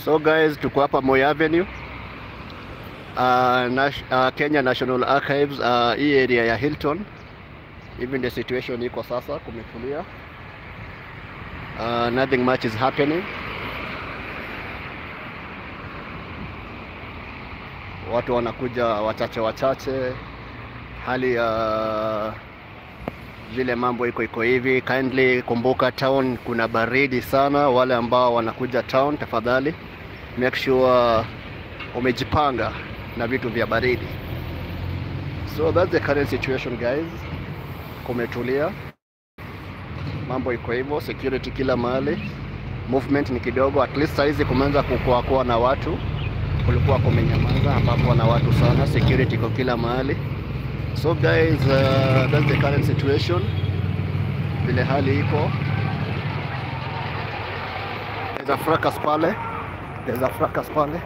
So guys, tuko hapa Moi Avenue. Uh, Nash, uh, Kenya National Archives uh, hii area ya Hilton. Hivi ndio situation iko sasa, kumetulia. Uh, nothing much is happening. Watu wanakuja wachache wachache, hali ya vile mambo iko iko hivi. Kindly kumbuka town kuna baridi sana. Wale ambao wanakuja town, tafadhali make sure umejipanga na vitu vya baridi. So that's the current situation guys, kumetulia, mambo iko hivyo, security kila mahali, movement ni kidogo. At least saizi kumeanza kukua kuwa na watu, kulikuwa kumenyamaza, ambapo na watu sana, security iko kila mahali. So guys, uh, that's the current situation, vile hali iko. There's a fracas pale, there's a fracas pale.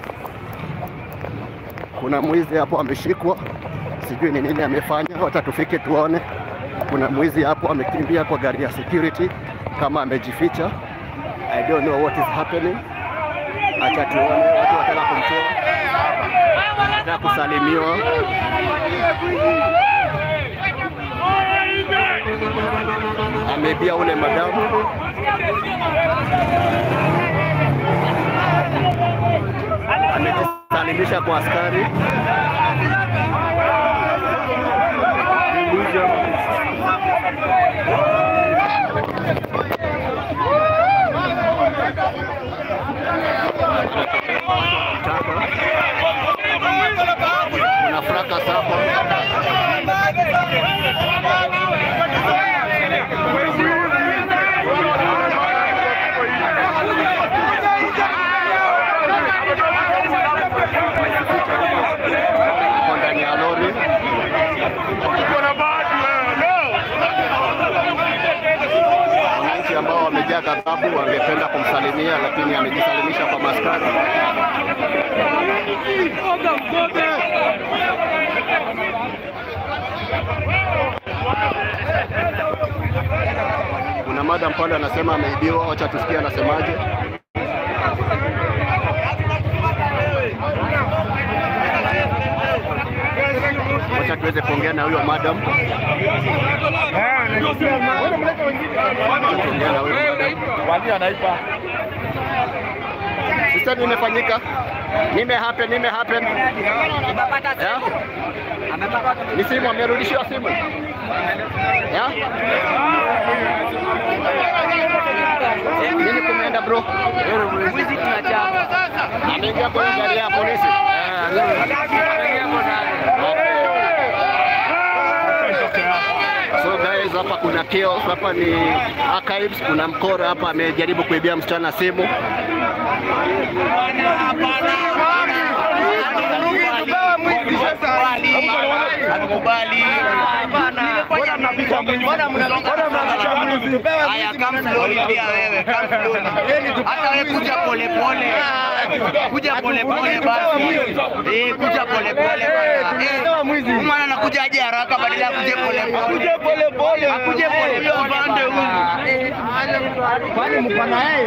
Kuna mwizi hapo ameshikwa, sijui ni nini amefanya, wacha tufike tuone. Kuna mwizi hapo amekimbia kwa gari ya security kama amejificha. I don't know what is happening. Acha tuone, watu wataka kumtoa, wataka kusalimiwa. Ameibia ule madamu amejisalimisha kwa askari. Kuna fracas hapo. Hapo ndani ya lori. Wananchi ambao wamejaa ghadhabu wangependa kumsalimia, lakini amejisalimisha kwa maskari. Kuna madam pale anasema ameibiwa, wacha tusikie anasemaje. Wacha tuweze kuongea na huyo madam. Tuongea na huyo madam. Wali anaipa. Sister, nimefanyika nime happen nime happen yeah? Ni simu amerudishiwa simu yeah? Nini kumeenda bro? Mwizi tunachapa. Ameingia kwa hii gari ya polisi. So guys, hapa kuna chaos, hapa ni archives, kuna mkora hapa amejaribu kuibia msichana simu. Hatukubali. Haya, come slowly pia wewe, come slowly. Hata wewe kuja pole pole. Kuja pole pole basi. Eh, kuja pole pole bana. Eh, huyu mwana anakuja aje haraka badala ya kuja pole pole. Kuja pole pole. Akuje pole pole pande huyu. Kwani mko na yeye?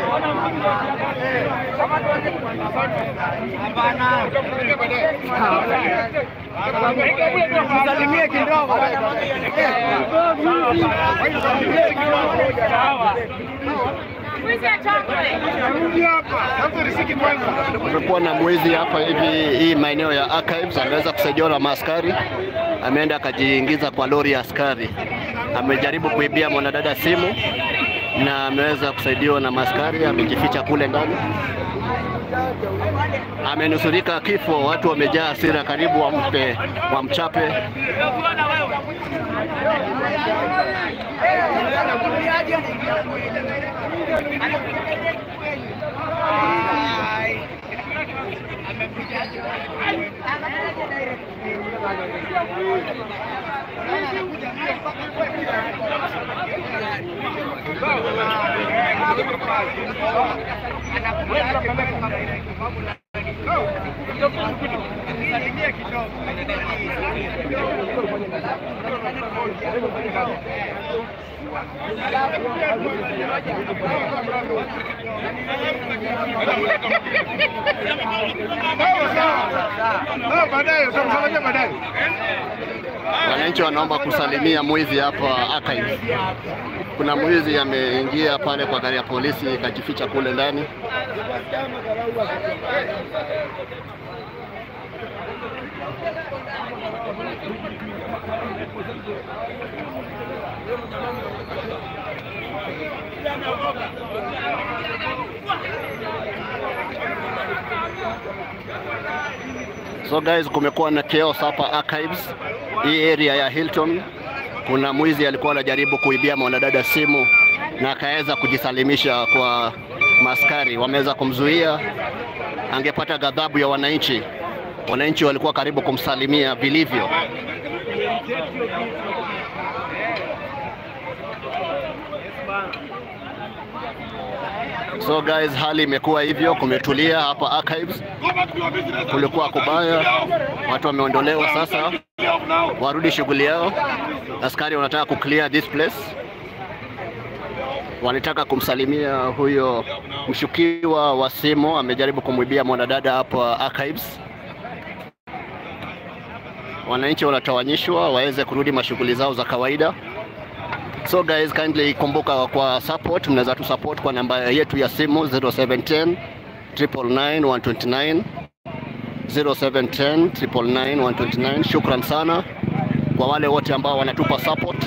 Msalimie kidogo. Kumekuwa na mwizi hapa hivi hii maeneo ya archives, ameweza kusaidiwa na maaskari, ameenda akajiingiza kwa lori ya askari, amejaribu kuibia mwanadada simu na ameweza kusaidiwa na maaskari, amejificha kule ndani, amenusurika kifo. Watu wamejaa hasira, karibu wampe wamchape. Baadaye utamsalimia baadaye. Wananchi wanaomba kusalimia mwizi hapa archive. Kuna mwizi ameingia pale kwa gari ya polisi ikajificha kule ndani. So guys, kumekuwa na chaos hapa archives, hii area ya Hilton. Kuna mwizi alikuwa anajaribu kuibia mwanadada simu na akaweza kujisalimisha kwa maskari, wameweza kumzuia. Angepata ghadhabu ya wananchi, wananchi walikuwa karibu kumsalimia vilivyo. So guys, hali imekuwa hivyo, kumetulia hapa archives. Kulikuwa kubaya, watu wameondolewa sasa, warudi shughuli yao. Askari wanataka kuclear this place, wanataka kumsalimia huyo mshukiwa wa simu, amejaribu kumwibia mwanadada hapa archives. Wananchi wanatawanyishwa waweze kurudi mashughuli zao za kawaida. So guys, kindly kumbuka kwa support, mnaweza tu support kwa namba yetu ya simu 0710 999 129 0710 999 129. Shukran sana kwa wale wote ambao wanatupa support.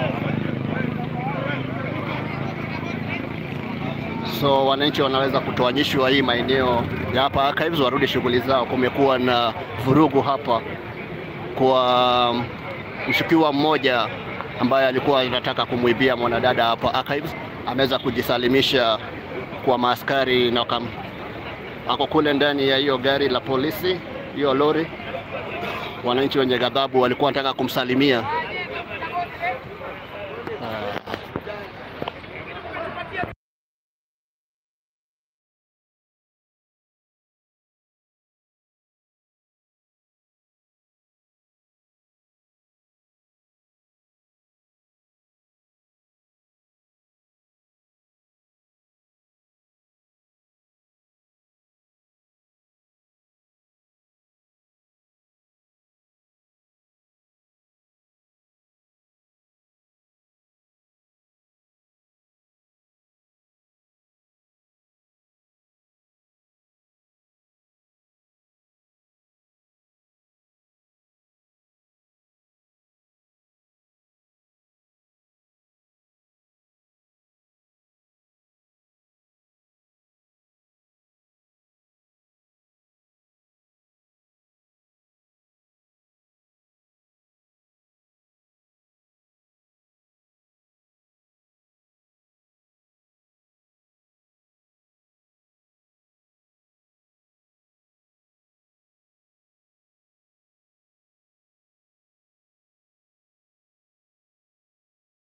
So wananchi wanaweza kutoanyishwa hii maeneo ya hapa archives, warudi shughuli zao. Kumekuwa na vurugu hapa kwa mshukiwa mmoja ambaye alikuwa anataka kumwibia mwanadada hapa archives, ameweza kujisalimisha kwa maaskari na wakam, ako kule ndani ya hiyo gari la polisi, hiyo lori. Wananchi wenye ghadhabu walikuwa wanataka kumsalimia